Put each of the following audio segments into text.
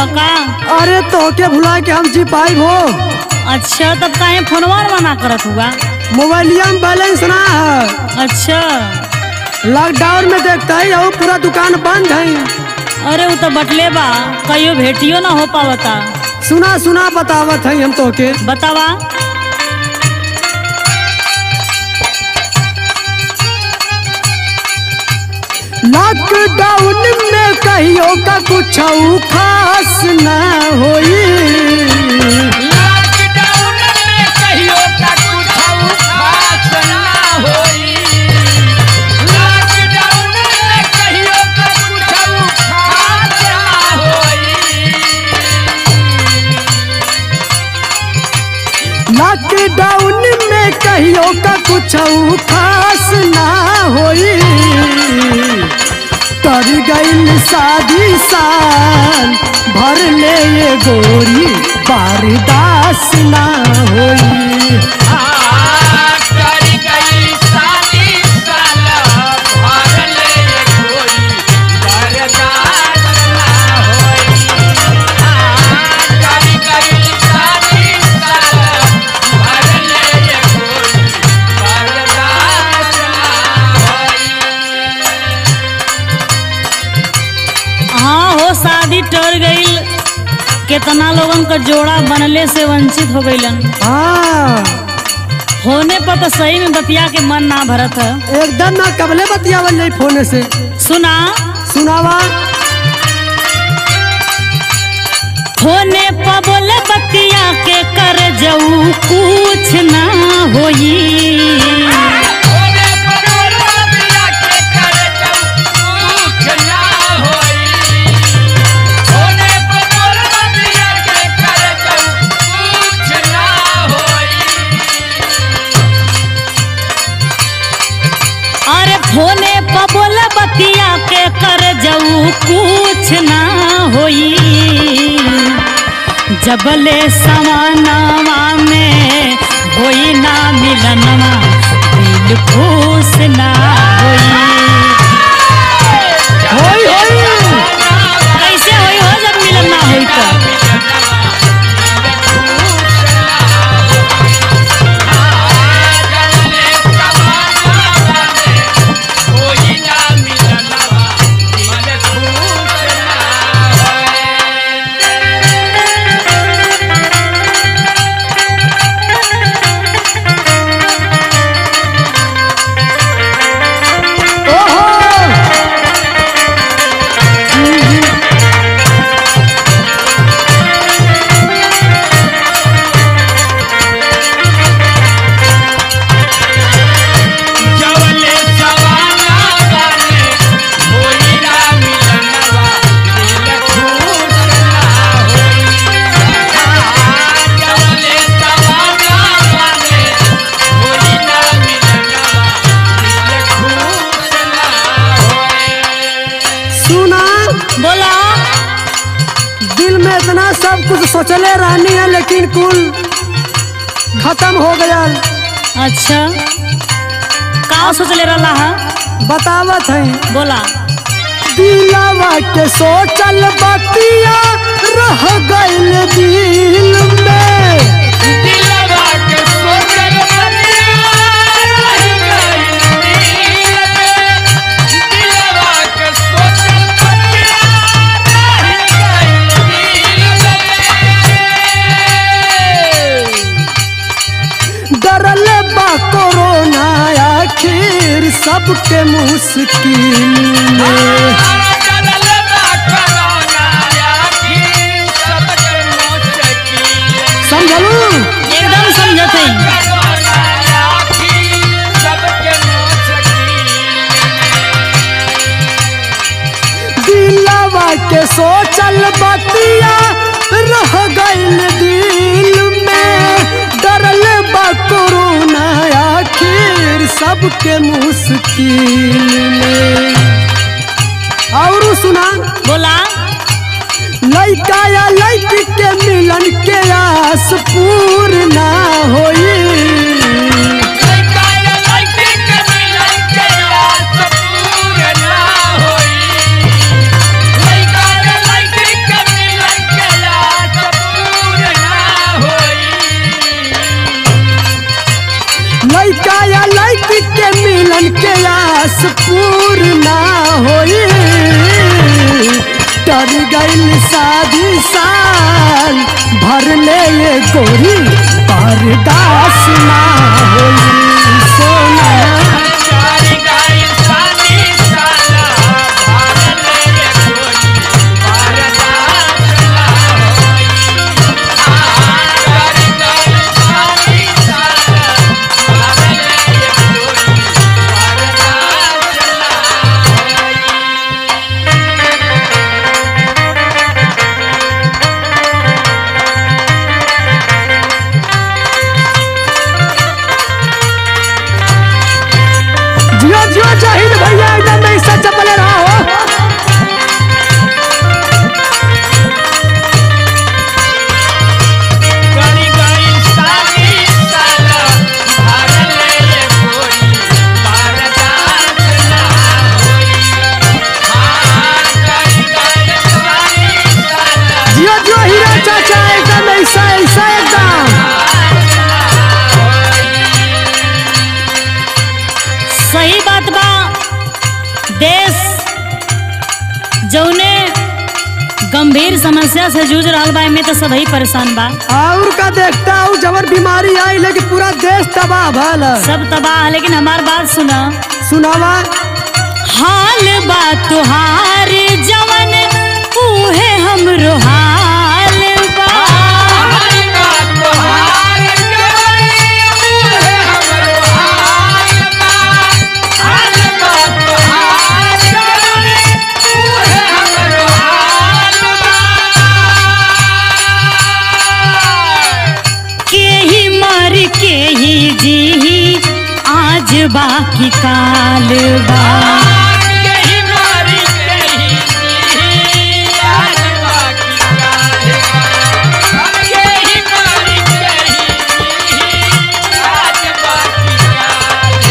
का अरे तोके भुला के हम जी पाई हो अच्छा तब काहे फोनवा मना करत हुआ मोबाइलिया में बैलेंस ना है अच्छा लॉकडाउन में देखता ही हो पूरा दुकान बंद है अरे वो तो बटले बा कहियो भेटियो ना हो पावता सुना सुना बतावत है हम तोके बतावा लॉकडाउन में कहियो का कुछ खास ना होई लॉकडाउन में कहियो का कुछ खास ना होई लॉकडाउन में कहियो का कुछ खास ना होई लॉकडाउन में कहियो का कुछ खास ना होई कर गई शादी साल भर ले ये गोरी बारदास ना होई करी गई शादी साला भर ले कोई बर्दाश्त ना होई करी गई शादी साला भर ले कोई बर्दाश्त ना होई हाँ हो शादी टर गईल कितना लोगन का जोड़ा बनले से वंचित हो गईलन हाँ होने पर तो सही में बतिया के मन ना भरत है एकदम ना कबले बतियावल जाई फोन से सुना सुनावा होने पर बोले बतिया के कर जाऊ कुछ ना होई होने पर रबिया के कर जाऊं कुछ ना होई होने पर रबिया के कर जाऊं कुछ ना होई अरे फोने पर बोले बतिया के कर जाऊ कुछ ना होई जबले समानवा में होई ना मिलनवा दिल खुश ना होई होई होई कैसे होई हो जब मिलन ना होई तो ओहो जवले सवाना गाने होई ना मिलनवा दिल खुश ना होई जवले सवाना गाने होई ना मिलनवा दिल खुश ना होई सुना बोला दिल में इतना सब कुछ सोचले रहनी है लेकिन कुल खत्म हो गया अच्छा का सोचले रहला हा बतावत है बोला दिलावा के सोचल बतिया रह गइल दिल में दिलवा के सोचल बतिया रह गइल दिल में दिलवा के सोचल बतिया रह गइल दिल में डरल बा कोरोना आखिर सबके मुश्किल में समझलू एकदम समझत हई दिलावा के सोचल बतिया रह गइल दिल में डरल बा कोरोना आखिर सबके मुश्किल में और सुना बोला लइका या लइकी के मिलन के आस पूर्ण होई होई कर गई शादी साल भर ले ये गोरी बर्दाश्त ना होई सोना चारी गाय सानी साला भारत ये कोई बर्दाश्त ना होई चारी गाय सानी साला भारत ये कोई बर्दाश्त ना होई जियो जियो जाहिद भैया एकदम ऐसा चपले रहा हो गरी गरी सानी साला भारत ये कोई बर्दाश्त ना होई हाँ गरी गरी सानी साला जियो जियो हीरा चाचा एकदम ऐसा ऐसा एकदम सही बात बा देश जौने गंभीर समस्या से जूझ रहा बा एमे तो सभी परेशान बा और का देखता हूँ जबर बीमारी आई लेकिन पूरा देश तबाह भल सब तबाह है, लेकिन हमार बात सुना सुनावा हाल बा तुहार जवन उहे हमरो हाल बा हमारी बात तोहार जवानी है हमरो हाल बा हाल बात तोहार जवानी है हमरो हाल बा के ही मर के ही जी आज बाकी काल बा यही मारी यही आज बाकी काल यही मारी यही आज बाकी काल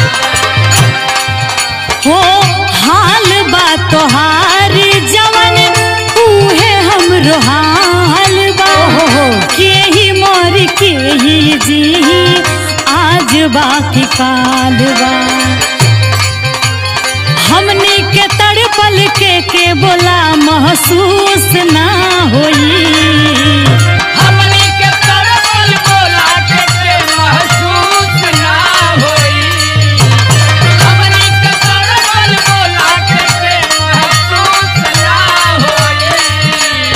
हो हाल बा तोहार जवन उहे हमरो हाल बा के ही मोर के ही जी आज बाकी काल बा हमने के तड़पल के के बोला महसूस ना होई हमनी के तरबल बोला के के महसूस ना होई हमनी के तरबल बोला के के महसूस ना होई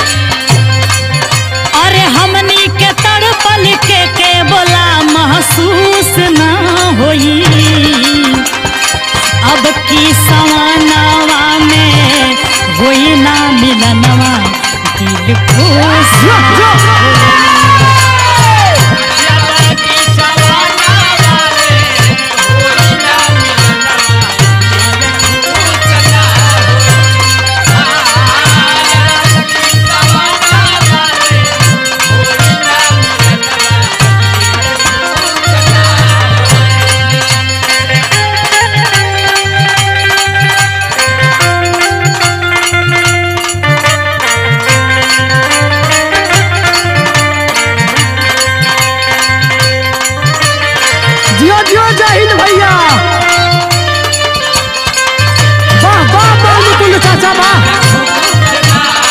अरे हमनी के तड़पल के के बोला महसूस ना होई अब की सवानावा में होई ना मिलनवा दिल खुश जियो जियो यादा की सवाना वाले होई ना मिलना खुश ना होई यादा की सवाना वाले होई ना मिलना जियो जियो जाहिद भैया वाह वाह वाह मुकुंद चाचा वाह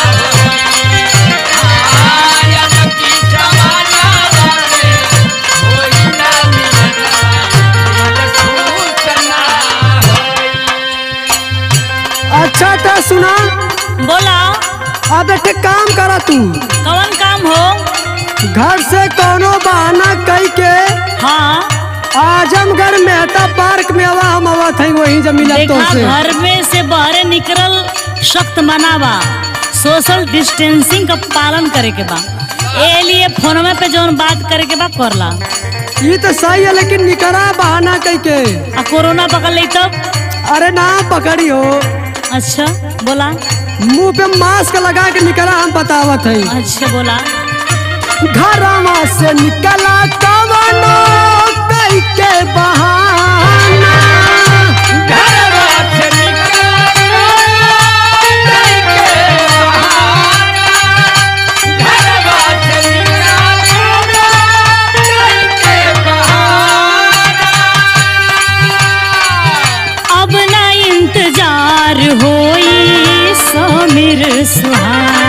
अच्छा तो सुना बोला अब एक काम करा तू कौन काम हो घर से कोनो बहाना कई के हाँ आजमगढ़ मेहता पार्क में आवा हम आवत हई वहीं जब मिलत तो देखा से घर में से बाहर निकल सख्त मनावा सोशल डिस्टेंसिंग का पालन करे के बा ए लिए फोनवे पे जौन बात करे के बा करला ये तो सही है लेकिन निकरा बहाना कई के आ कोरोना पकड़ ली तब अरे ना पकड़ी हो अच्छा बोला मुंह पे मास्क लगा के निकला हम बतावत हई अच्छा बोला घरवा से निकला कवनो कई के बहाना अब ना इंतजार होई समीर सुहाना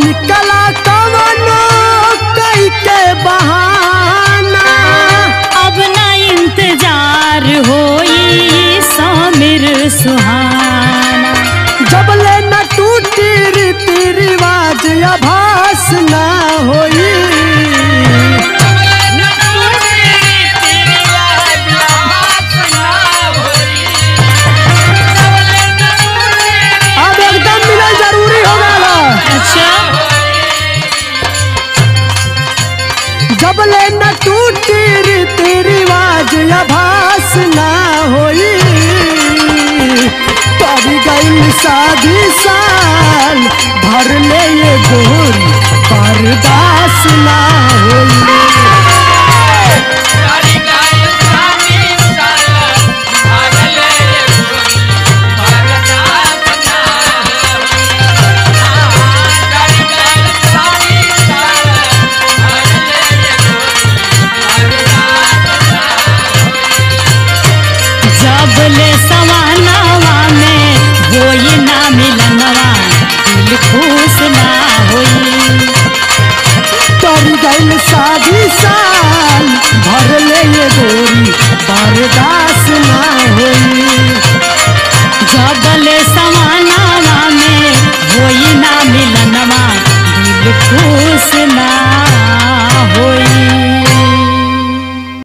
निकला कवनो कई के बहाना अब ना इंतजार होई समीर सुहाना जबले न टूटी रीति रिवाज अभास ना होई अब एकदम मिलल जरूरी हो गया अच्छा जबले न टूटी रीति रिवाज अभास ना होई तभी गई शादी साल भर ले ये गोरी बर्दाश्त ना होई जब ले सवानावा में होई ना मिलनवा दिल खुश ना होई तर गई शादी साल भर ले ये गोरी बर्दाश्त